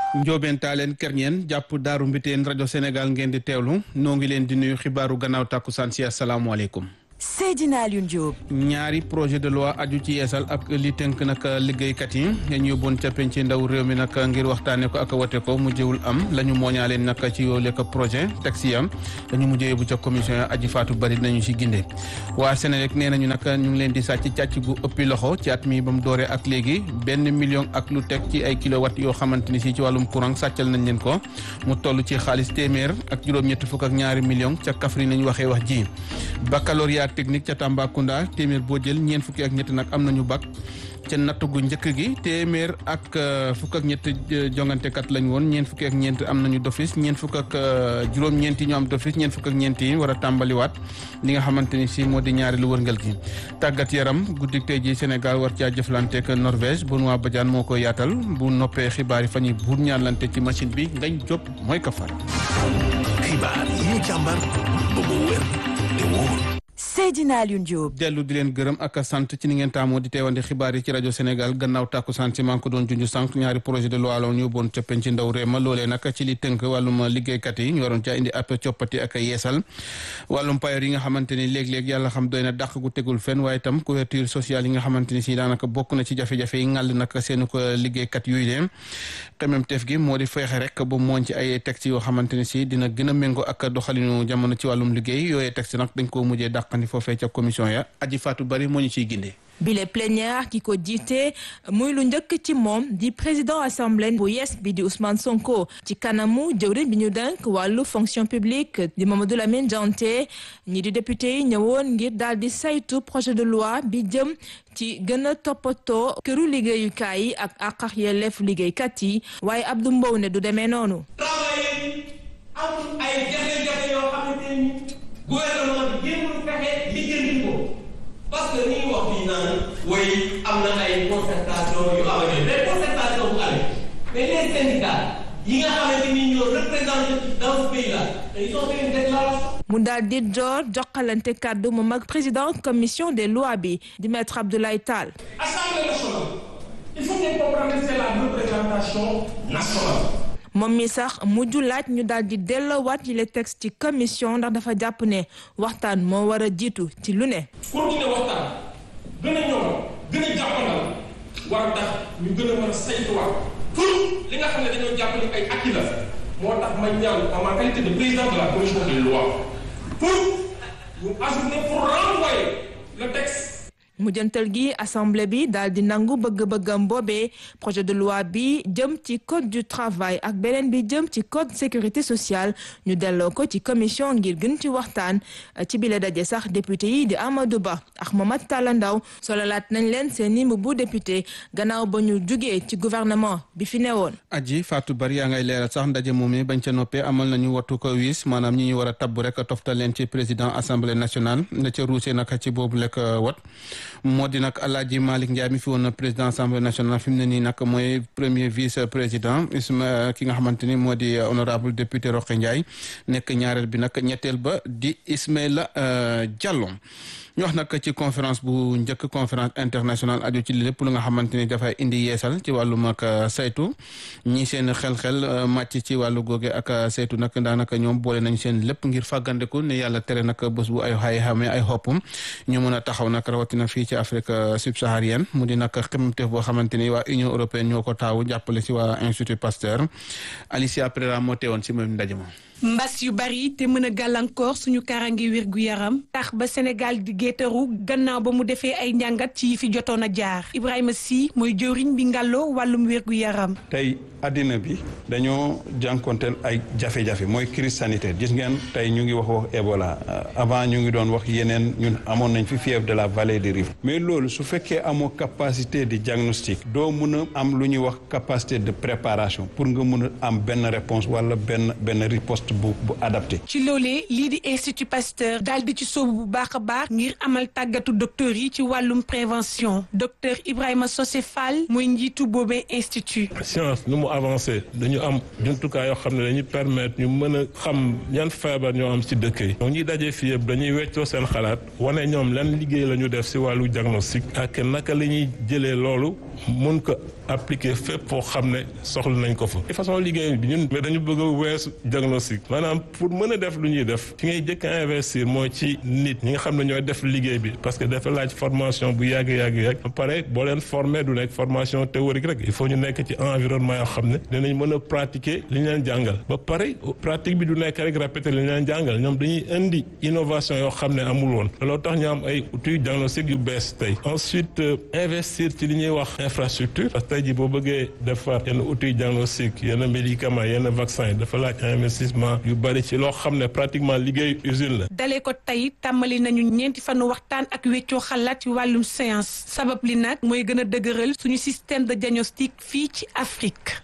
Njoobeen Taaleen Kerñeen jàpp Daaru Mbiteen rajo Sénégal ngeen di teewlu noo ngi leen di nuyu xibaaru gannaaw tàkkusaan si asalaamaaleykum. Seydina Alioune Diop. ñaari projet de loi aju ci yeesal ak li tënk nag liggéeykat yi ñu yóbboon ca penc ndaw réew mi nag ngir waxtaanee ko ak wate ko mujjewul am la ñu mooñaaleen nag ci yoole ko projet texte yi am dañu mujjee yóbbu ca commission ya aji faatu bari nañu si ginde waa Sénélec nee nañu nag ñu ngi leen di sàcc càcc gu ëppi loxo ci at mi ba mu dooree ak léegi benn million ak lu teg ci ay kilowatt yoo xamante ni si ci wàllum courant sàccal nañ leen ko mu toll ci xaalis téeméer ak juróom-ñetti fukk ak ñaari million ca Kaffrine nañu waxee wax ji baccalauréat technique ca Tambacounda téeméer boo jël ñeent fukki ak ñett nag am nañu bac ca natt gu njëkk gi téeméer ak fukk ak ñett jongantekat lañ woon ñeent fukki ak ñeent am nañu d'office ñeent fukk ak juróom-ñeent yi ñu am d'office ñeent fukk ak ñeent yi war a tàmbaliwaat li nga xamante ni si moo di ñaari lu wërngal gi tàggat yaram guddik tey ji Sénégal war caa jëflanteek Norvège Benoît Badiane moo koy yaatal bu noppee xibaar yi fa ñuy buur ñaanlante ci machine bi ngañ jóp mooy ka far xibaar yi ñu càmbar ba mu wér te wóor Seydina Alioune Diop. dellu di leen gërëm ak sant ci ni ngeen taamoo di teewandi xibaar yi ci rajo Sénégal gannaaw tàkku sant si maa ngi ko doon junj sànq ñaari projet de loi la ñu yóbboon ca penc ndaw réew ma loolee nag ci li tënk wàllum liggéeykat yi ñu waroon caa indi ab coppati ak yeesal wàllum payoor yi nga xamante ni léeg-léeg yàlla xam doy na dàq gu tegul fenn waaye itam couverture sociale yi nga xamante ni si daanaka bokk na ci jafe-jafe yi ngàll nag seen ko liggéeykat yuy leen xememteef gi moo di feexe rek ba mooñ ci ay texte yoo xamante ni si dina gën a méngoo ak doxalinu jamono ci wàllum liggéey yooyee texte nag dañ koo mujjee dàqandi foofee ca commission ya aji faatu bari moo ñu ciy gindee bile plénière ki ko jiite muy lu njëkk ci moom di président assemblée bu yees bi di Ousmane Sonko ci kanamu jëwriñ bi ñu denk wàllu fonction publique di Mamadou Lamine Dianté ñi di député yi ñëwoon ngir daal di saytu projet de loi bi jëm ci gën a toppatoo këru liggéeyukaay yi ak àq ak yelleef liggéeykat yi waaye Abdou Mbow ne du demee noonu. amul ay jafe-jafe yoo xamante ni gouvernement bi jéemul fexe lijjanti ko parce que ni ñu wax fii naan woy am na ay concertation yu amee mais concertation bu amee mais les syndicats yi nga xamante ni ñoo représenté dans ce pays là ils ont fait une déclaration. mu daal di door jokkalante kàddu moom ak président commission des lois bi di maître Abdoulaye Tall. Assemblée nationale il faut ngeen comprendre c'est la représentation nationale. moom mi sax mujj laaj ñu daal di delloowaat yi les textes ci commission ndax dafa jàpp ne waxtaan moo war a jiitu ci lu ne. continuer waxtaan gën a ñoom gën a jàppandal war a tax ñu gën a mën a saytuwaat pour li nga xam ne dañoo jàpp ni ay acquis la moo tax ma ñaan en ma qualité de président de la commission des lois pour ñu ajouter pour renvoyer le texte. mujjantal gi assemblée bi daal di nangu bëgg-bëggam boobee projet de loi bi jëm ci code du travail ak beneen bi jëm ci code sécurité sociale ñu delloo ko ci commission ngir gën ci waxtaan ci bile daje sax député yi di Amadou Ba ak Mamadou Talla Ndaw sololaat nañ leen seen i bu député gannaaw ba ñu jugee ci gouvernement bi fi newoon. aji Fatou Bari yaa ngay leeral sax ndaje moom mi bañ ca noppee amal nañu wattu ko wiis maanaam ñi ñu war a tabb rek toftal leen ci président assemblée nationale na ca ruusee nag ci boobu lekk wat moo di nag Alaaji Malick Ndiaye mi fi woon président assemblée nationale fi mu ne nii nag mooy premier vice président Isma ki nga xamante ni moo di honorable député Roqe Ndiaye nekk ñaareel bi nag ñetteel ba di Ismaïla Diallo ñu wax nag ci conférence bu njëkk conférence internationale aju ci lépp lu nga xamante ni dafay indi yeesal ci wàllum ak saytu ñi seen xel-xel màcc ci wàllu googe ak saytu nag daanaka ñoom boole nañ seen lépp ngir fàggandiku ne yàlla tere nag bés bu ay xay xamee ay xoppum ñu mën a taxaw nag rawatina fii ci Afrique subsaharienne mu di nag xemmeemteef boo xamante ni waa Union européenne ñoo ko taawu jàppale si waa Institut Pasteur Alicia Pereira moo teewoon si même ndaje ma mbas yu bari te mën a gàllankoor suñu kaaraange wér gu yaram tax ba Sénégal di géetaru gannaaw ba mu defee ay njàngat ci yi fi jotoon a jaar Ibrahima Sy mooy jëwriñ bi ngàlloo wàllum wér gu yaram. tey addina bi dañoo jànkonteel ay jafe-jafe mooy crise sanitaire gis ngeen tey ñu ngi wax wax Ebola avant ñu ngi doon wax yeneen ñun amoon nañ fi fièvre de la vallée du Rift mais loolu su fekkee amoo capacité de diagnostic doo mun a am lu ñuy wax capacité de préparation pour nga mun a am benn réponse wala benn benn riposte. bu bu adapté. ci loolee lii di institut Pasteur daal di ci sóobu bu baax a baax ngir amal tàggatu docteur yi ci wàllum prévention docteur Ibrahima Sosé Fall mooy njiitu boobee institut. science nu mu avancé dañu am jumtukaay yoo xam ne dañuy permettre ñu mën a xam yan feebar ñoo am ci dëkk yi. donc ñuy dajee fii yëpp dañuy weccoo seen xalaat wane ñoom lan liggéey la ñu def ci wàllu diagnostic ak naka la ñuy jëlee loolu mun ko appliquer fépp foo xam ne soxla nañ ko fa de façon liggéey bi ñun mais dañu bëgg a weesu diagnostic maanaam pour mën a def lu ñuy def fi ngay jëkk a investir mooy ci nit ñi nga xam ne ñooy def liggéey bi parce que dafa laaj formation bu yàgg yàgg yàgg ba pare boo leen former du nekk formation théorique rek il faut ñu nekk ci environnement yoo xam ne dinañ mën a pratiquer li ñu leen jàngal ba pare pratique bi du nekk rek répéter li ñu leen jàngal ñoom dañuy indi innovation yoo xam ne amul woon looloo tax ñu am ay outils diagnostic yu bees tey ensuite investir ci li ñuy wax infrastructure parce que tey jii boo bëggee defar yenn outils diagnostic yenn médicaments yenn vaccin dafa laaj investissement yu bari ci loo xam ne pratiquement liggéey usine la. dalee ko tey tàmbali nañu ñeenti fanu waxtaan ak weccoo xalaat ci wàllum science sabab li nag mooy gën a dëgëral suñu système de diagnostic fii ci Afrique.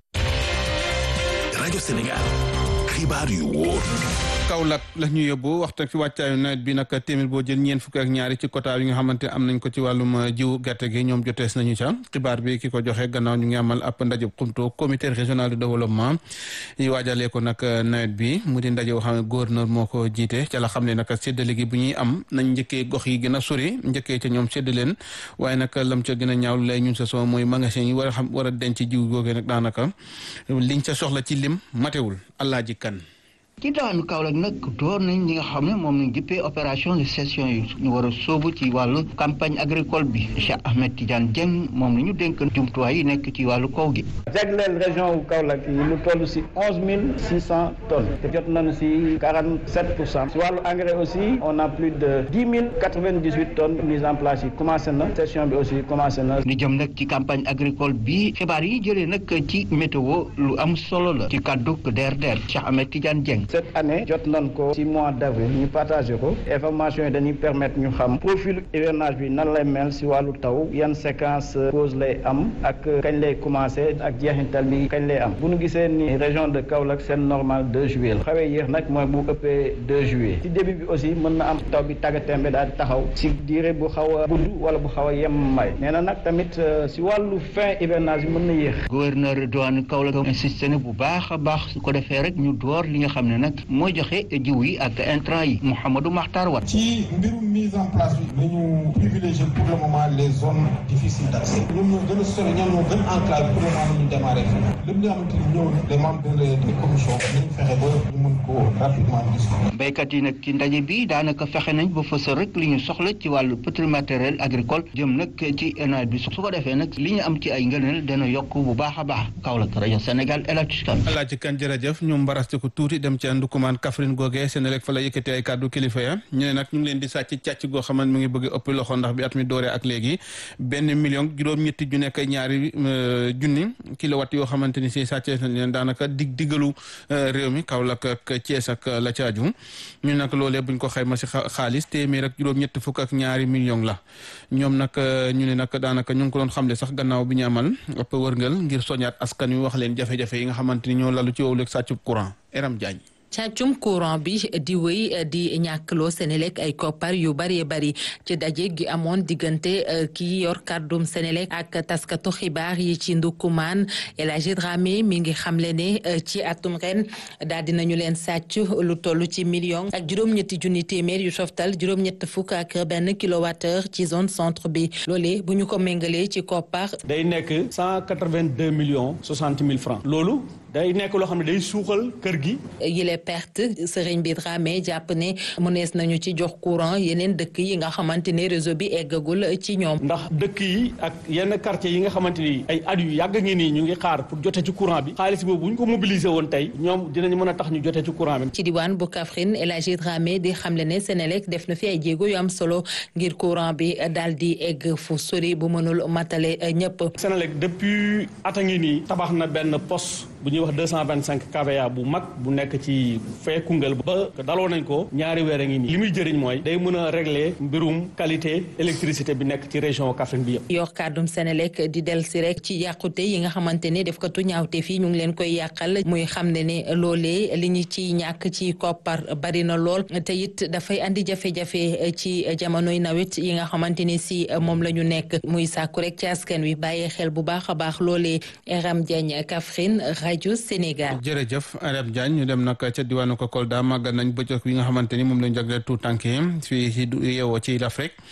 rajo Sénégal xibaar yu wóor. Kaolack la ñu yóbbu waxtaan ci wàccaayu nawet bi nag téeméer boo jël ñeent fukk ak ñaari ci quota yi nga xamante am nañ ko ci wàllum jiw gerte gi ñoom jotees nañu ca xibaar bi ki ko joxe gannaaw ñu ngi amal ab ndaje xumto comité régional de développement yi waajalee ko nag nawet bi mu di ndaje boo xam ne gouverneur moo ko jiite ca la xam ne nag séddale gi bu ñuy am nañ njëkkee gox yi gën a sori njëkkee ca ñoom sédd leen waaye nag lam ca gën a ñaaw lay ñun sa soo mooy magasin yi war a xam war a denc jiw googee nag daanaka liñ ca soxla ci lim matewul Alaaji Kan ci daanu Kaolack nag door nañ li nga xam ne moom lañ jëppee opération de session yi ñu war a sóobu ci wàllu campagne agricole bi Cheikh Ahmed Tidiane Dieng moom la ñu dénk jumtuwaay yi nekk ci wàllu kaw gi. jagleel région wu Kaolack yi lu toll si onze mille six cent tonnes te jot nañu si quarante sept pour cent si wàllu engrais aussi on a plus de dix mille quatre vingt dix huit tonnes mise en place yi commencé na session bi aussi commencé na. li jëm nag ci campagne agricole bi xibaar yi jëlee nag ci météo lu am solo la ci kàddu DRDR Cheikh Ahmed Tidiane Dieng. cette année jot nañ ko ci mois d' avril ñu partagé ko information yi dañuy permettre ñu xam profil hivernage bi nan lay mel si wàllu taw yan séquence pause lay am ak kañ lay commencé ak jeexintal bi kañ lay am bu ñu gisee ni région de Kaolack seen normal 2 juillet la xawee yéex nag mooy bu ëppee 2 juillet ci début bi aussi mën na am taw bi tàggatémbe daal di taxaw si diire bu xaw a gudd wala bu xaw a yem may nee na nag tamit si wàllu fin hivernage bi mën na yéex. gouverneur douane Kaolack insisté ne bu baax a baax su ko defee rek ñu door li nga xam ne nag mooy joxe jiw yi ak intrant yi Mouhamadou Makhtar Wat ci mbirum mise en place bi nañu privilégier pour le moment les zones difficiles d'accès ñoom ñoo gën a sori ñoom ñoo gën enclavé pour le moment nañu démarré fii lépp li nga xamante ni ñëw les membres de la commission nañu fexe ba ñu mën ko rapidement discuter béykat yi nag ci ndaje bi daanaka fexe nañ ba fësal rek li ñu soxla ci wàllu petit matériel agricole jëm nag ci nawet bi su ko defee nag li ñu am ci ay ngëneel dana yokk bu baax a baax Kaolack rajo Sénégal El Hadj Kane Alaaji Kan jërëjëf ñu mbaraste ko tuuti dem ci ndukumaan Kaffrine googee Senelec fa la yëkkati ay kàddu kilifa ya ñu ne nag ñu ngi leen di sàcc càcc goo xamante mu ngi bëgg ëpp loxo ndax bi at mi dooree ak léegi benn million juróom-ñetti ju nekk ñaari junni kilowatt yoo xamante ni si sàccee nañ leen daanaka dig diggalu réew mi Kaolack ak Thiès ak la caaju ñu nag loolee buñ ko xayma si xaalis téeméer ak juróom-ñetti fukk ak ñaari million la ñoom nag ñu ne nag daanaka ñu ngi ko doon xamle sax gannaaw bi ñu amal ëpp wërngal ngir soñaat askan wi wax leen jafe-jafe yi nga xamante ni ñoo lalu ci wowleeg sàccub courant Eram Diagne càccum courant bi di wéy di ñàkkloo Senelec ay koppar yu bëree bëri ci daje gi amoon diggante kii yor kàddum Senelec ak taskatu xibaar yi ci Ndoukoumane El Hadji Dramé mi ngi xamle ne ci atum ren daal dinañu leen sàcc lu toll ci million ak juróom-ñetti junni téeméer yu softal juróom-ñett fukk ak benn kilowattheure ci zone centre bi loolee bu ñu ko méngalee ci koppar. day nekk cent quatre-vingt-deux millions soixante mille francs loolu day nekk loo xam ne day suuxal kër gi. yile perte sëriñ bi Dramé jàpp ne mënees nañu ci jox courant yeneen dëkk yi nga xamante ne réseau bi eggagul ci ñoom. ndax dëkk yi ak yenn quartier yi nga xamante ni ay at yu yàgg ngi nii ñu ngi xaar pour jote ci courant bi xaalis boobu bu ñu ko mobiliser woon tey ñoom dinañu mën a tax ñu jote ci courant bi. ci diwaan bu Kaffrine El Hadji Dramé di xamle ne Senelec def na fi ay jéego yu am solo ngir courant bi daal di egg fu sori bu mënul matale ñëpp. Senelec depuis at a ngi nii tabax na benn poste bu ñuy wax deux cent vingt cinq kVA bu mag bu nekk ci fee Koungheul ba daloo nañ ko ñaari weer a ngi nii li muy jëriñ mooy day mën a régler mbirum qualité électricité bi nekk ci région Kaffrine bi yëpp. yor kàddum Senelec di del si rek ci yàqute yi nga xamante ne def ko tu ñaawte fii ñu ngi leen koy yàqal muy xam ne ne loolee li ñu ciy ñàkk ci koppar bari na lool te it dafay andi jafe-jafe ci jamonoy nawet yi nga xamante ne si moom la ñu nekk muy sàkku rek ci askan wi bàyyee xel bu baax a baax loolee Eram Diagne Kaffrine rajo Sénégal. jërëjëf Arab Diagne ñu dem nag ca diwaanu ko Kolda màggal nañ bëccëg bi nga xamante ni moom lañ jagleel tout tànk yi fii ci yeewoo ci l'Afrique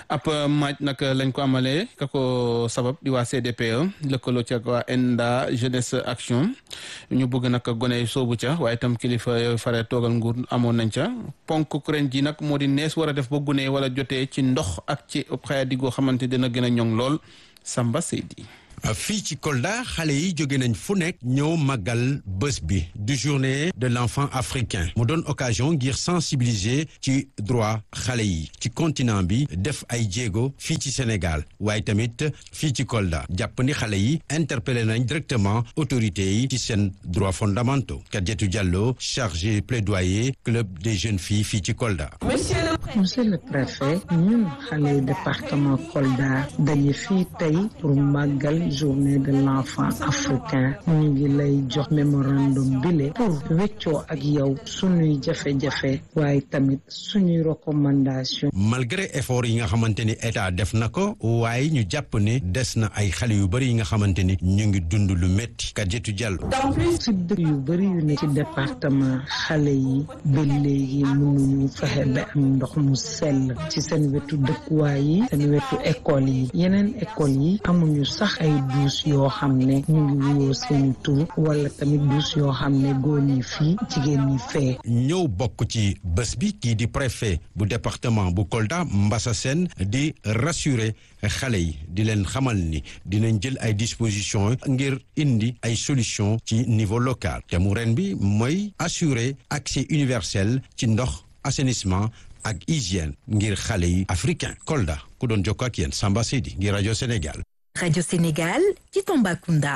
ab maaj nag lañ ko amalee ka ko sabab di waa CDPE lëkkaloo ci ak waa ENDA jeunesse action ñu bëgg nag gone soobu ca waaye itam kilifa yooyu fare toogal nguur amoon nañ ca ponk ren ji nag moo di nees war a def ba gune wala jotee ci ndox ak ci xaya digoo xamante dina gën a ñoŋ lool Samba Seydi fii ci Kolda xale yi jóge nañ fu nekk ñëw màggal bés bi du journée de l'enfant africain mu doon occasion ngir sensibiliser ci droit xale yi ci continent bi def ay jéego fii ci Sénégal waaye tamit fii ci Kolda jàpp ni xale yi interpellé nañ directement autorités yi ci seen droits fondamentaux Kadiatou Diallo chargé plaidoyer club des jeunes filles fii ci Kolda. monsieur le préfet ñun xale département Kolda dañu fii tey pour màggal journée de l'enfant africain ñu ngi lay jox mémorandum bile pour weccoo ak yow suñuy jafe-jafe waaye tamit suñuy recommandation malgré effort yi nga xamante ni état def na ko waaye ñu jàpp ne des na ay xale yu bëri yi nga xamante ni ñu ngi dund lu métti Kadiatou Diallo ci dëkk yu bëri yu ne ci département xale yi ba léegi mënuñu fexe ba am ndox mu sell ci seen wetu dëkkuwaay yi seen wetu école yi yeneen école yi amuñu sax ay duus yoo xam ne ñu ngi wuyoo seeni tur wala tamit duus yoo xam ne góor ñi fii jigéen ñi fee ñëw bokk ci bés bi kii di préfet bu département bu Kolda Mbassa Sène di rassurer xale yi di leen xamal ni dinañ jël ay dispositions ngir indi ay solutions ci niveau local te mu ren bi mooy assurer accès universel ci ndox assainissement ak hygiène ngir xale yi africain Kolda ku doon jokkoo ak yéen Samba Seydi ngir rajo Sénégal. rajo Sénégal ci Tambacounda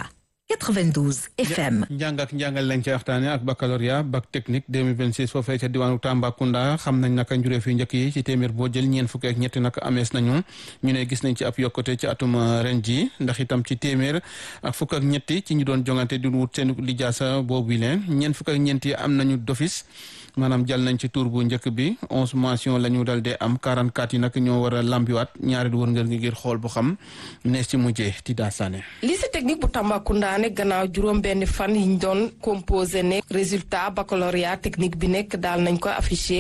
92 FM. njàng ak njàngal lañ ca waxtaane ak baccalauréat bac technique 2026 foofee ca diwaanu Tambacounda xam nañ naka njuree fi njëkk yi ci téeméer boo jël ñeen fukki ak ñetti naka amees nañu ñu ne gis nañ ci ab yokkute ci atum ren ji ndax itam ci téeméer ak fukk ak ñetti ci ñu doon jongante di wut seen lijaasa boobu leen ñeen fukk ak ñeent yi am nañu d'office maanaam jàll nañ ci tour bu njëkk bi onze mention la ñu dal dee am 44 yi nag ñoo war a lambiwaat ñaari wër ngër ngi ngir xool bu xam nees ci mujjee ti daa saane lycée technique bu Tambacounda ne gannaaw juróom benn fan yi ñu doon composé ne résultat baccalauréat technique bi nekk daal nañ ko affiché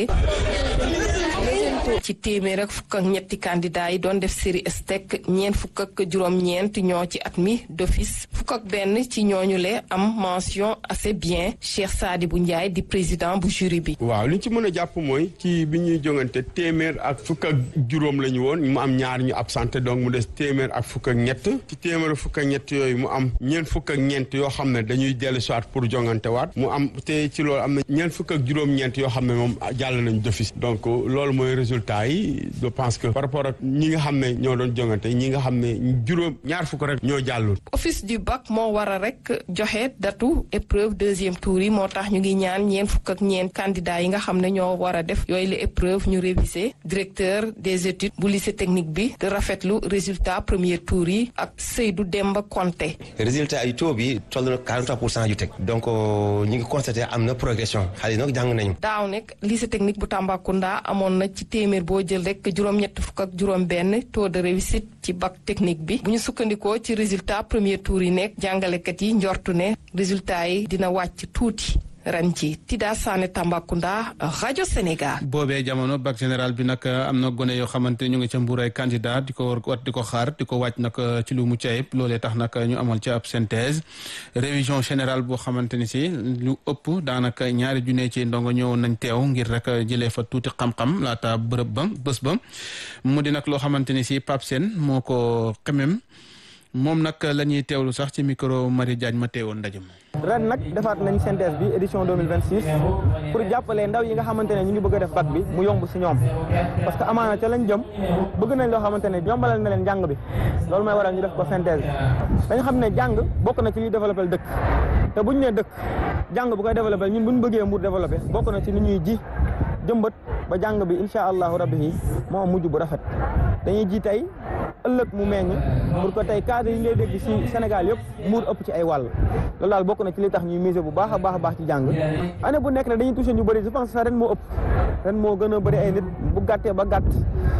ci téeméer ak fukk ak ñetti candidat yi doon def série STEC ñeent fukk ak juróom-ñeent ñoo ci at mi d'office fukk ak benn ci ñooñu le am mention assez bien Cheikh Sadibou Ndiaye di président bu jury bi. waaw li ñu ci mën a jàpp mooy ci bi ñuy jongante téeméer ak fukk ak juróom la ñu woon mu am ñaar ñu absenté donc mu des téeméer ak fukk ak ñett ci téeméer ak fukk ak ñett yooyu mu am ñeent fukk ak ñeent yoo xam ne dañuy dellu soit pour jongante waat mu am te ci loolu am na ñeent fukk ak juróom-ñeent yoo xam ne moom jàll nañ d'office donc loolu mooy résultat yi je pense que par rapport ak ñi nga xam ne ñoo doon jongante ñi nga xam ne juróom ñaar fukk rek ñoo jàllul. office du bac moo war a rek joxe datu épreuve deuxième tour yi moo tax ñu ngi ñaan ñeent fukk ak ñeent candidats yi nga xam ne ñoo war a def yooyu la épreuve ñu réviser directeur des études bu lycée technique bi di rafetlu résultat premier tour yi ak Seydou Demba Konté. résultat yi taux bi toll na 43 pour cent yu teg donc ñu ngi constaté am na progression xale yi nag jàng nañu. daaw nekk lycée technique bu Tambacounda amoon na ci téeméer boo jël rek juróom-ñett fukk ak juróom-benn taux de réussite ci bac technique bi bu ñu sukkandikoo ci résultat premier tour yi nekk jàngalekat yi njortu ne résultat yi dina wàcc tuuti. ren ci Tida Sané Tambacounda rajo Sénégal. boobee jamono bac général bi nag am na gone yoo xamante ñu ngi ca mbuur ay candidat di ko war wat di ko xaar di ko wàcc nag ci lu mucc ayib loolee tax nag ñu amal ci ab synthèse révision générale boo xamante ni si lu ëpp daanaka ñaari junne ci ndongo ñëwoon nañ teew ngir rek jëlee fa tuuti xam-xam laata bërëb ba bés ba mu di nag loo xamante ni si Pape Sène moo ko xemem moom nag la ñuy teewlu sax ci micro Marie Diagne ma teewoon ndaje ma ren nag defaat nañ synthèse bi édition 2026 pour jàppale ndaw yi nga xamante ne ñu ngi bëgg a def bac bi mu yomb si ñoom parce que amaana ca lañ jëm bëgg nañ loo xamante ne yombalal na leen jàng bi loolu mooy waral ñu def ko synthèse dañ xam ne jàng bokk na ci liy développé dëkk te buñ nee dëkk jàng bu koy développé ñun buñ bëggee mu développé bokk na ci ni ñuy ji jëmbat ba jàng bi incha allahu rabbi yi moo mujj bu rafet dañuy ji tey ëllëg mu meññ pour que tey cadre yi ngay dégg ci Sénégal yëpp muur ëpp ci ay wàll loolu daal bokk na ci li tax ñuy miser bu baax a baax a baax ci jàng année bu nekk ne dañuy touché ñu bëri je pense que ren moo ëpp ren moo gën a bëri ay nit bu gàttee ba gàtt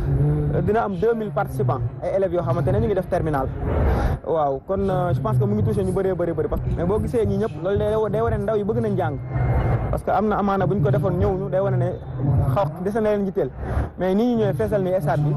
dina am 2000 participants ay élèves yoo xamante ne ñu ngi def terminal waaw kon je pense que mu ngi touché ñu bëree bëri bëri parce que mais boo gisee ñi ñëpp loolu day day wane ndaw yi bëgg nañ jàng parce que am na amaana bu ñu ko defoon ñëw ñu day wane ne xaw dese na leen jitteel mais nii ñu ñëwee feesal ni stade bi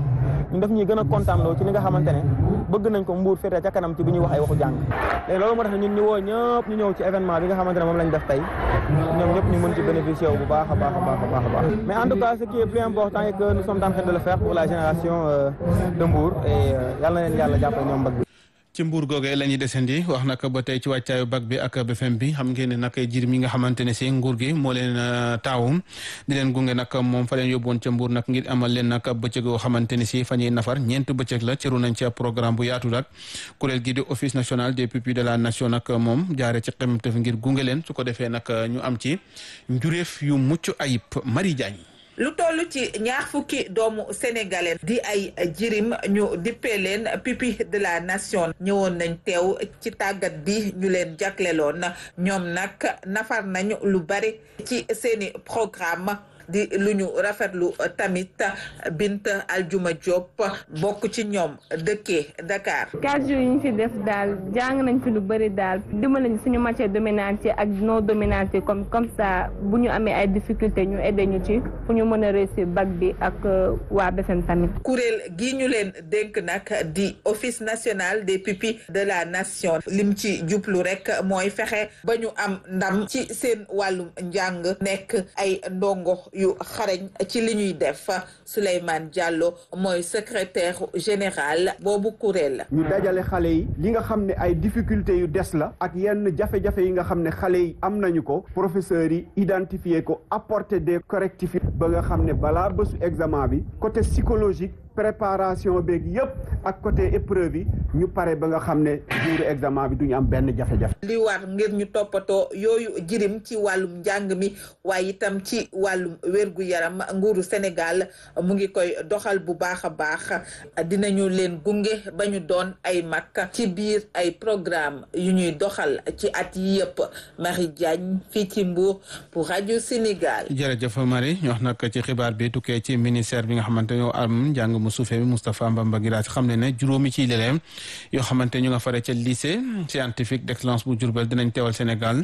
ñun daf ñuy gën a kontaan loo ci li nga xamante ne bëgg nañ ko mbuur féete ca kanam ci bu ñuy wax ay waxu jàng léegi loolu moo tax ñun ñu woo ñëpp ñu ñëw ci événement bi nga xamante ne moom lañ def tey ñoom ñëpp ñu mën ci bénéficier wu bu baax a baax a baax a baax a baax mais en tout cas ce qui est plus important est que nous sommes en train de le faire pour la génération de Mbour et yàlla na leen yàlla jàppale ñoom mbag bi ci mbuur googee la ñuy desandi wax nag ba tey ci wàccaayu bac bi ak BFM bi xam ngeen ne nag jir mi nga xamante ne si nguur gi moo leen taawum di leen gunge nag moom fa leen yóbboon ca mbuur nag ngir amal leen nag bëccëg yoo xamante ne si fa ñuy nafar ñeent bëccëg la cëru nañ ci programme bu yaatu nag kuréel gi di office national des pupilles de la nation nag moom jaare ci xemtef ngir gunge leen su ko defee nag ñu am ci njuréef yu mucc ayib Marie Diagne lu toll ci ñaar fukki doomu sénégalais di ay jirim ñu dippee leen pupille de la nation ñëwoon nañ teew ci tàggat bi ñu leen jagleloon ñoom nag nafar nañ lu bari ci seeni programme di lu ñu rafetlu tamit Bint Aljuma Diop bokk ci ñoom dëkkee Dakar. quatre jours yi ñu fi def daal jàng nañ fi lu bëri daal dimbali nañ suñu matière dominante ak non dominante comme comme ça bu ñu amee ay difficultés ñu aidé ñu ci fu ñu mën a réussir bac bi ak waa BFM tamit. kuréel gi ñu leen dénk nag di office national des pupilles de la nation lim ci jublu rek mooy fexe ba ñu am ndam ci seen wàllum njàng nekk ay ndongo. yu xarañ ci li ñuy def Souleymane Diallo mooy secrétaire général boobu kuréel. ñu dajale xale yi li nga xam ne ay difficultés yu des la ak yenn jafe-jafe yi nga xam ne xale yi am nañu ko professeurs yi identifier ko apporter des correctifs ba nga xam ne balaa bésu examen bi côté psychologique. préparation beeg yëpp ak côté épreuve yi ñu pare ba nga xam ne jour examen bi duñu am benn jafe-jafe. li war ngir ñu toppatoo yooyu jirim ci wàllum njàng mi waaye itam ci wàllum wérgu yaram nguuru Sénégal mu ngi koy doxal bu baax a baax dinañu leen gunge ba ñu doon ay mag ci biir ay programme yu ñuy doxal ci at yi yëpp Marie Diagne fii ci Mbour pour rajo Sénégal. jërëjëf Marie ñu wax nag ci xibaar bi tukkee ci ministère bi nga xamante ñoo am njàng mu suufee bi Moustapha Mbamba Guirassy xam ne ne juróomi ci leleem yoo xamante ñu nga fare ca lycée scientifique d'excellence bu Diourbel dinañ teewal Sénégal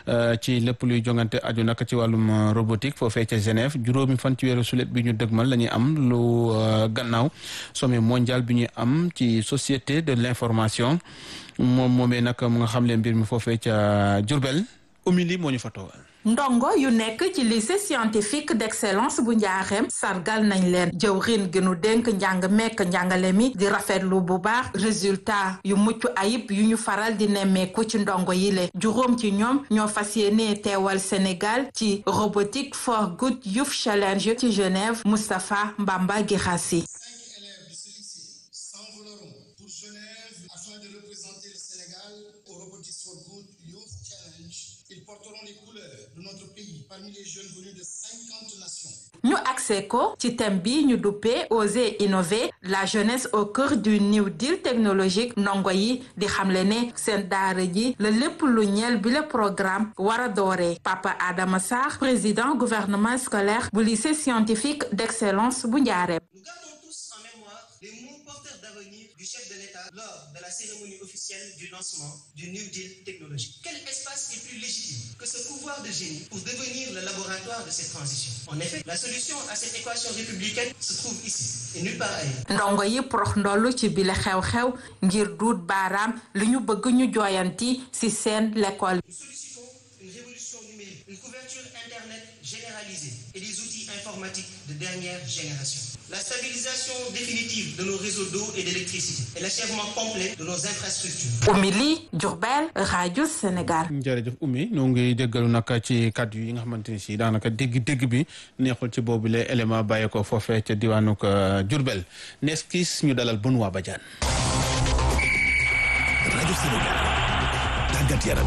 ci lépp luy jongante aju nag ci wàllum robotique foofee ca Genève juróomi fan ci weeru sulet bi ñu dëgmal la ñuy am lu gannaaw sommet mondial bi ñuy am ci société de l'information moom moomee nag mu nga xam leen mbir mi foofee ca Diourbel umili moo ñu fa toogal ndongo yu nekk ci lycée scientifique d'excellence bu njaaxeem sargal nañ leen jëwrin gi nu dénk njàng mekk njàngale mi di rafetlu bu baax résultat yu mucc ayib yu ñu faral di nemmeeku ci ndongo yi le juróom ci ñoom ñoo fas yéene teewal Sénégal ci robotique for good youth challenge ci Genève Moustapha Mbamba Guirassy ñu accès ko ci thème bi ñu duppee oser innover la jeunesse au cœur du new deal technologique ndongo yi di xamle ne seen daara ji la lépp lu ñeel bi le programme war a dooree Papa Adama Sarr président gouvernement scolaire bu lycée scientifique d'excellence bu Njaareem du chef de l'État lors de la cérémonie officielle du lancement du New Deal technologique. Quel espace est plus légitime que ce pouvoir de génie pour devenir le laboratoire de cette transition En effet, la solution à cette équation républicaine se trouve ici et nulle part ailleurs. ndongo yi prox ndollu ci bile xew-xew ngir duut baaraam li ñu bëgg ñu jooyanti ci seen l'école. Nous sollicitons une révolution numérique, une couverture Internet généralisée et des outils informatiques de dernière génération. La stabilisation définitive de nos réseaux d'eau et d'électricité et l'achèvement complet de nos infrastructures. Oumy Ly Diourbel rajo Sénégal. jërëjëf Oumy ñoo ngi déggalu nag ci kàddu yi nga xamante ni si daanaka dégg-dégg bi neexul ci boobu le élément bàyyi ko foofee ca diwaanu Diourbel nees kiis ñu dalal Benoît Badiane. rajo Sénégal tàggat yaram.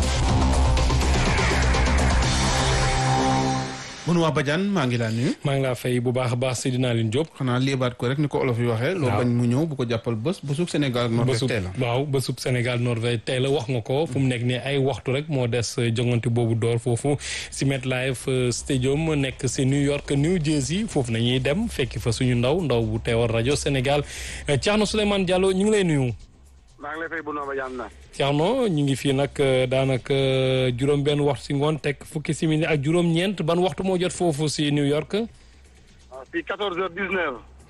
Benoît Badiane maa ngi laa nuyu. maa ngi laa fay bu baax a baax Seydina Aline Diop. xanaa léebaat ko rek ni ko olof yi waxee. loo bañ mu ñëw bu ko jàppal bés bésub Sénégal ak Norvège tey la. waaw bésub Sénégal Norvège tey la wax nga ko fu mu nekk nii ay waxtu rek moo des jongante boobu door foofu si MetLife Stadium nekk si New York New Jersey foofu nañuy dem fekki fa suñu ndaw ndaw bu teewal rajo Sénégal Thierno Souleymane Diallo ñu ngi lay nuyu. maa ngi lay fay bu noo ba jàmm na. Thierno ñu ngi fii nag daanaka juróom-benn waxtu si ngoon teg fukki simili ak juróom-ñeent ban waxtu moo jot foofu si New York. fii quatorze heures dix-neuf.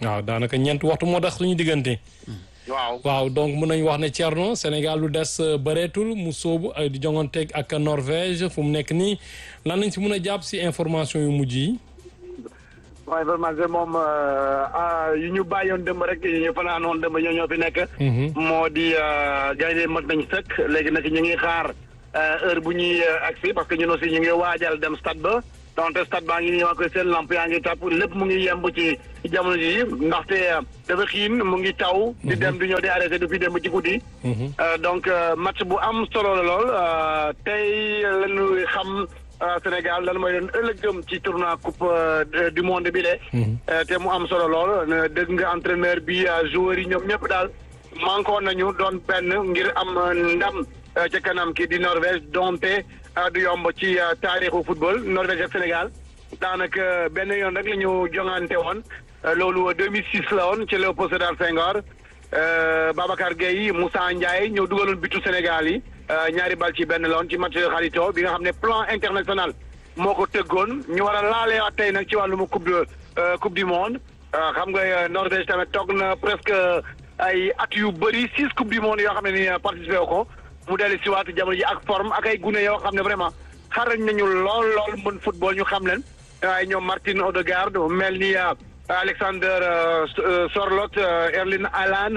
waaw daanaka ñeent waxtu moo tax suñu diggante. waaw waaw donc mën nañu wax ne Thierno Sénégal lu des bëreetul mu sóobu di jonganteeg ak Norvège fu mu nekk nii lan lañ si mën a jàpp si information yu mujj yi. bon information moom yu ñu bàyyoon dëmb rek yu ñu fanaanoon dëmb ñoo ñoo fi nekk. moo di gaynde mat nañ sëkk léegi nag ñu ngi xaar heure bu ñuy agsi parce que ñun aussi ñu ngi waajal dem stade ba. donte stade baa ngi nii waa koy seen lamp yaa ngi tàpp lépp mu ngi yemb ci jamono ji ndaxte dafa xiin mu ngi taw. di dem di ñëw di arrêté depuis dem ci guddi. donc match bu am solo la lool tey lañu xam Sénégal lan mooy doon ëllëgëm ci tournoi coupe du monde bi de. te mu am solo lool dégg nga entraîneur bi joueurs yi ñoom ñëpp daal mankoon nañu doon benn ngir am ndam ca kanam kii di Norvège donte. du yomb ci taarixu football Norvège ak Sénégal daanaka benn yoon rek la ñu jongante woon loolu 2006 la woon ci Léopold Sédar Senghor Babacar Gueye Moussa Ndiaye ñëw dugaloon bitu Sénégal yi ñaari bal ci benn la woon ci match xarito bi nga xam ne plan international moo ko tëggoon ñu war a laaleewaat tey nag ci wàllum coupe de coupe du monde xam nga Norvège tamit toog na presque ay at yu bëri six coupe du monde yoo xam ne ni participé ko. mu dellu si waat jamono ji ak forme ak ay gune yoo xam ne vraiment xarañ nañu lool lool mën football ñu xam leen waaye ñoom Martin Odegaard mel ni Alexander Sorloth Erling Haaland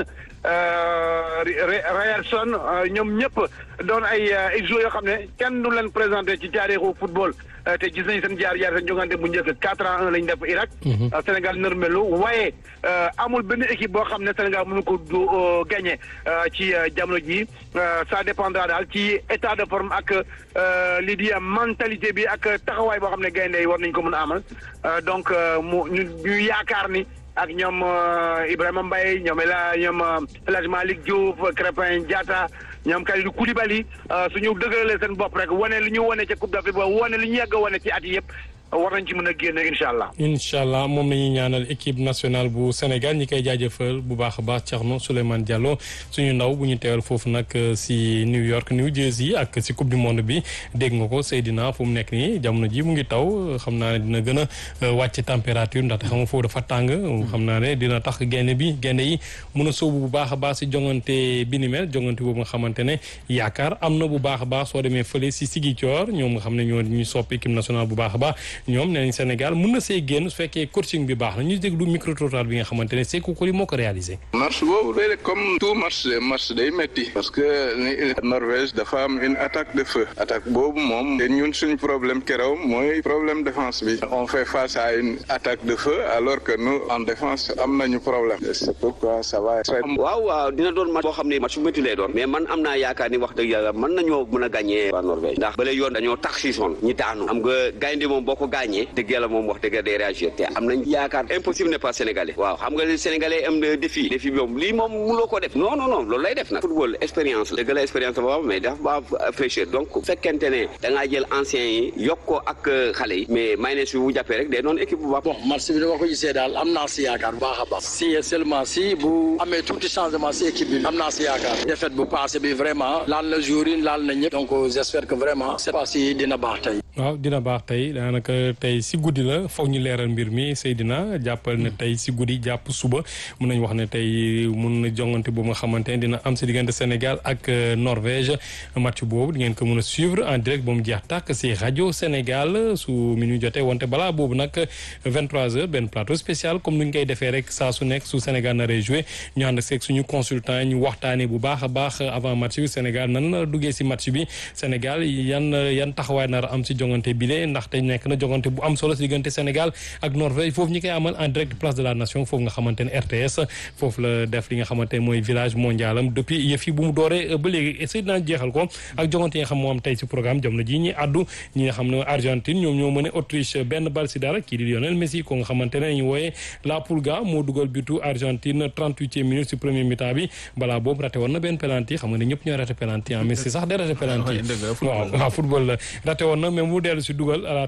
Ryerson ñoom ñëpp doon ay ay joueurs yoo xam ne kenn du leen présenté ci taarixu football te gis nañ seen jaar jaar seen jongante bu njëkk quatre à un lañ def Irak. Sénégal nërmelu waaye amul benn équipe boo xam ne Sénégal mënu ko du gagné ci jamono ji ça dépendra daal ci état de forme ak lii di mentalité bi ak taxawaay boo xam ne gaynde yi war nañ ko mën a amal donc mu ñu ñu yaakaar ni. ak ñoom Ibrahima Mbaye ñoom El ñoom El Hadj Malick Diouf Crépin Diatta ñoom Kalidou Koulibaly suñu dëgëralee seen bopp rek wane li ñu wane ca Coupe d'Afrique ba wane li ñu yàgg a wane ci at yi yëpp war nañ ci mën a génn incha allah. incha allah moom la ñuy ñaanal équipe nationale bu Sénégal ñi koy jaajëfal bu baax a baax Thierno Souleymane Diallo suñu ndaw bu ñu teewal foofu nag si New York New Jersey ak si coupe du monde bi dégg nga ko Seydina fu mu nekk nii jamono ji mu ngi taw xam naa ne dina gën a wàcc température ndaxte xam nga foofu dafa tàng. xam naa ne dina tax gaynde bi gaynde yi mun a sóobu bu baax a baax si jongante bi ni mel jongante boobu nga xamante ne yaakaar am na bu baax a baax soo demee fële si Ziguinchor ñoom nga xam ne ñoo ñu sopp équipe nationale bu baax a baax ñoom nee nañ Sénégal mun na see génn su fekkee coaching bi baax na ñu déglu micro trottoir bi nga xamante ne Sékou Koli moo ko réalisé. match boobu day comme tout match match day metti parce que Norvège dafa am une attaque de feu attaque boobu moom te ñun suñu problème keroog mooy problème défense bi on fait face à une attaque de feu alors que nous en défense am nañu problème c'est pourquoi ça va être. waaw waaw dina doon match boo xam ne match bu métti lay doon mais man am naa yaakaar ni wax dëgg yàlla mën nañoo mën a gagné waa Norvège ndax bale yoon dañoo tax si son ñi daanu xam nga gaynde moom boo ko gagné dëgg yàlla moom wax dëgg day réagir te am nañ yaakaar impossible n'est pas sénégalais waaw xam nga li sénégalais am na défi défi bi moom lii moom mënuloo ko def non non non loolu lay def nag football expérience la dëgg la expérience dafa baax mais dafa baax fraîcheur donc fekkente ne da ngaa jël anciens yi yokk ko ak xale yi mais mayonnaise bi bu jàppee rek day doon équipe bu baax bon match bi dama ko gisee daal am naa si yaakaar bu baax a baax si seulement si bu amee tuuti changement si équipe bi am naa si yaakaar défaite bu passé bi vraiment laal na jour yi laal na ñëpp donc j'espère que vraiment cette fois-ci dina baax tey waaw dina baax tey daanaka tey si guddi la foog ñu leeral mbir mi Seydina jàppal ne tey si guddi jàpp suba mun nañ wax ne tey mun na jongante boobu nga xamante ne dina am si diggante Sénégal ak Norvège match boobu di ngeen ko mun a suivre en direct ba mu jeex tàkk si rajo Sénégal su mi ñu jotee wante balaa boobu nag 23h benn plateau spécial comme ni ñu koy defee rek saa su nekk su Sénégal naree joué ñu ànd seeg suñu consultant ñu waxtaanee bu baax a baax avant match bi Sénégal nan la duggee si match bi Sénégal yan yan taxawaay nar a am si jongante bi de ndax tey nekk na jongante bu am solo si diggante Sénégal ak Norvège foofu ñi koy amal en direct place de la nation foofu nga xamante ne RTS foofu la def li nga xamante ne mooy village mondial am depuis yëf yi bu mu dooree ba léegi essayé naa jeexal ko ak jongante yi nga xam moo am tey si programme jamono ji ñi addu ñi nga xam ne Argentine ñoom ñoo mën a Autriche benn bal si dara kii di Lionel Messi ko nga xamante ne ñu wooyee La Pulga moo dugal butu Argentine 38e minute si premier mi-temps bi balaa boobu raté woon na benn penalty xam nga ne ñëpp ñooy raté penalty ah Messi sax day raté penalty waaw waaw football la raté woon na mais mu dellu si dugal à la 38e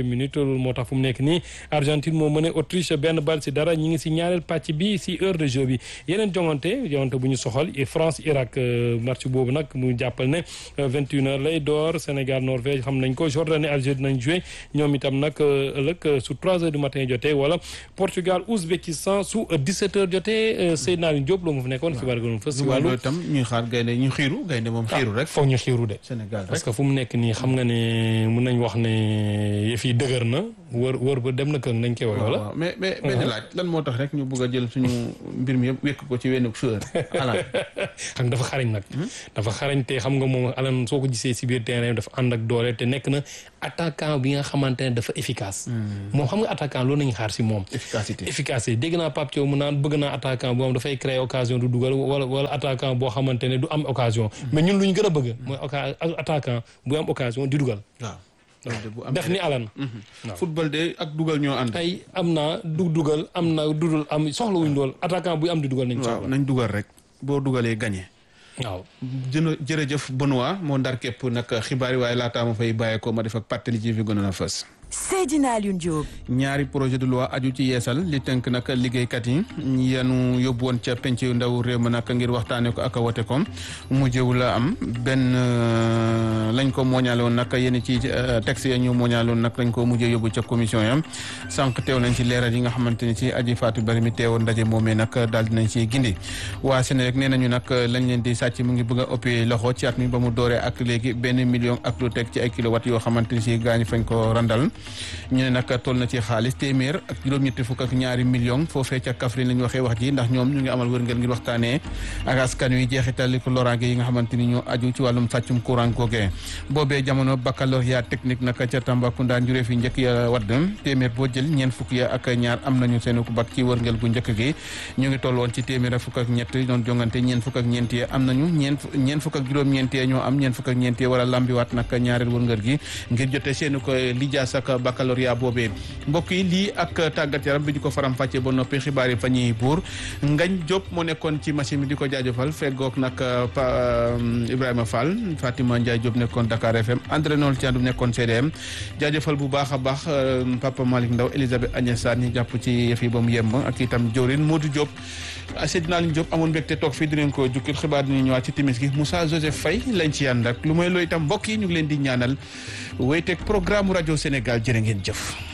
quinzième minute loolu moo tax fu mu nekk nii Argentine moo mëne Autriche benn bal si dara ñi ngi si ñaareel pàcc bi si heure de jeu bi yeneen jongante jongante bu ñu soxal France Irak match boobu nag mu jàppal ne vingt et une heures lay door Sénégal Norvège xam nañ ko Jordanie Algérie nañ joué ñoom itam nag ëllëg su trois heures du matin jotee wala Portugal Ouzbékistan su dix-sept heures jotee Seydina Alioune Diop loolu mu fi nekkoon xibaar gënoon fës si wàllu tam ñuy xaar gaynde ñu xiiru gaynde moom xiiru rek foog ñu xiiru de Sénégal parce que fu mu nekk nii xam nga ne mun nañ wax ne yëf yi dëgër na wër wër ba dem na kër nañ koy wax wala mais mais benn laaj lan moo tax rek ñu bëgg a jël suñu mbir mi yëpp wékk ko ci wenn joueur Alan xam dafa xarañ nag dafa xarañ te xam nga moom Alan soo ko gisee si biir terrain dafa ànd ak doole te nekk na attaquant bi nga xamante ne dafa efficace moom xam nga attaquant loolu nañu xaar si moom efficacité efficacité dégg naa Pape Thiaw mu naan bëgg naa attaquant boo xam dafay créer occasion du dugal wala wala attaquant boo xamante ne du am occasion mais ñun lu ñu gën a bëgg mooy attaquant bu am occasion di dugal waaw def ni alan football de ak dugal ñoo ànd tey am naa du dugal am na dudul am soxla wuñ dool attaquant buy am di dugal nañ waaw nañ dugal rek boo dugalee gagné waaw jëna jërëjëf Benoît moo ndar képp nag xibaar yi waaye laataa ma fay bàyyeekoo ma def ak pàttali ji fi gënoon a fës Seydina Alioune Diop. ñaari projet de loi aju ci yeesal li tënk nag liggéeykat yi yanu yóbbu woon ca penc yu ndaw réew ma nag ngir waxtaanee ko ak wote ko mujjëw la am benn lañ ko mooñaale woon nag yéen ci texte ya ñu mooñaale woon nag lañ ko mujjee yóbbu ca commission yam sànq teew nañ ci leeral yi nga xamante ni ci aji Fatou Bari mi teewoon ndaje moomee nag daal dinañ ci gindi waa Sénégal nee nañu nag lañ leen di sàcc mu ngi bëgg a ëppee loxo ci at mi ba mu dooree ak léegi benn million ak lu teg ci ay kilowatt yoo xamante ni si gaañ fañ ko randal ñu ne nag toll na ci xaalis téeméer ak juróom-ñetti fukk ak ñaari million foofee ca Kaffrine la ñu waxee wax ji ndax ñoom ñu ngi amal wërngël ngir waxtaanee ak askan wi jeexital li ko loraange yi nga xamante ni ñoo aju ci wàllum sàccum courant googee boobee jamono baccalauréat technique nag ca Tambacounda njuree fi njëkk ya wadd téeméer boo jël ñeent fukk ya ak ñaar am nañu seen ku bac ci wërngël gu njëkk gi ñu ngi toll woon ci téeméer ak fukk ak ñett doon jongante ñeent fukk ak ñeent ya am nañu ñeent ñeent fukk ak juróom-ñeent ya ñoo am ñeent fukk ak ñeent ya war a lambiwaat nag ñaareel wërngël gi ngir jote seen ko lijaas ak baccalauréat boobee mbokk yi lii ak tàggat yaram bi ñu ko faram fàccee ba noppi xibaar yi fa ñuy buur Ngañ Diop moo nekkoon ci machine bi di ko jaajëfal feggoog nag Ibrahima Fall Fatima Ndiaye Diop nekkoon Dakar FM André Noël Thiandoum nekkoon CDM jaajëfal bu baax a baax Papa Malick Ndaw Elisabeth Agnès Sarr ñi jàpp ci yëf yi ba mu yemb ak itam Diorin Modou Diop Seydina Aliou Diop amoon mbégte toog fii dinañ ko jukkil xibaar dinañ ñëwaat ci timis gi Moussa Joseph Faye lañ ci ànd ak lu may loo itam mbokk yi ñu ngi leen di ñaanal wéyteeg programme rajo Sénégal jërë ngeen jëf